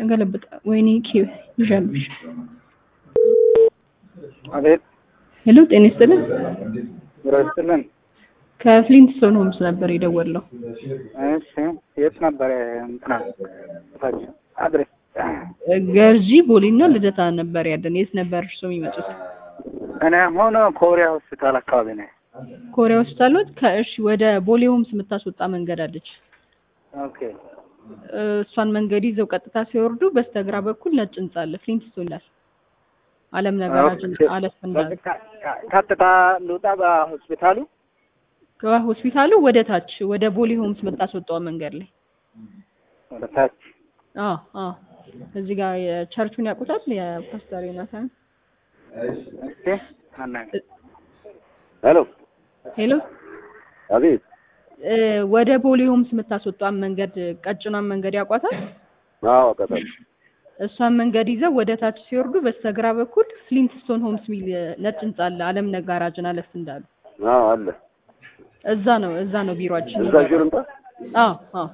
ገለብጣ ወይኔ ኪ ይዣሉሽ። አቤት ሄሎ ጤና ይስጥልን። ይረስልን። ከፍሊንትስቶን ሆምስ ነበር የደወለው። እሺ የት ነበር እንትና ታች አድሬስ? ገርጂ ቦሌና ልደታ ነበር ያለን። የት ነበር እርሶ የሚመጡት? እኔ አሁን ኮሪያ ሆስፒታል አካባቢ ነኝ። ኮሪያ ሆስፒታሎት ከእሺ ወደ ቦሌ ሆምስ የምታስወጣ መንገድ አለች። ኦኬ እሷን መንገድ ይዘው ቀጥታ ሲወርዱ በስተግራ በኩል ነጭ ህንጻ አለ። ፍሊንትስቶን ይላል። አለም ነገራችን አለፍ እንዳለ ቀጥታ ልውጣ በሆስፒታሉ ከሆስፒታሉ ወደ ታች ወደ ቦሌ ሆምስ የምታስወጣው መንገድ ላይ ወደ ታች አዎ አዎ እዚህ ጋር የቸርቹን ያውቁታል የፓስተር ዮናታን እስቲ አናኝ ሄሎ ሄሎ አቤት እ ወደ ቦሌ ሆምስ የምታስወጣን መንገድ ቀጭኗን መንገድ ያውቋታል አዎ ቀጠል እሷን መንገድ ይዘው ወደ ታች ሲወርዱ በስተግራ በኩል ፍሊንትስቶን ሆምስ ሚል ነጭ ህንጻ አለ አለም ነጋራጅን አለፍ እንዳሉ አዎ አለ እዛ ነው እዛ ነው ቢሮአችን እዛ ሹር እንጣ አዎ አዎ